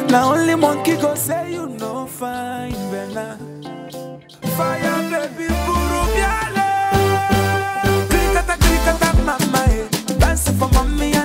Now only monkey go say you no fine, Bella. Fire baby, buru biale. Krikata krikata mama, eh. Dance for mommy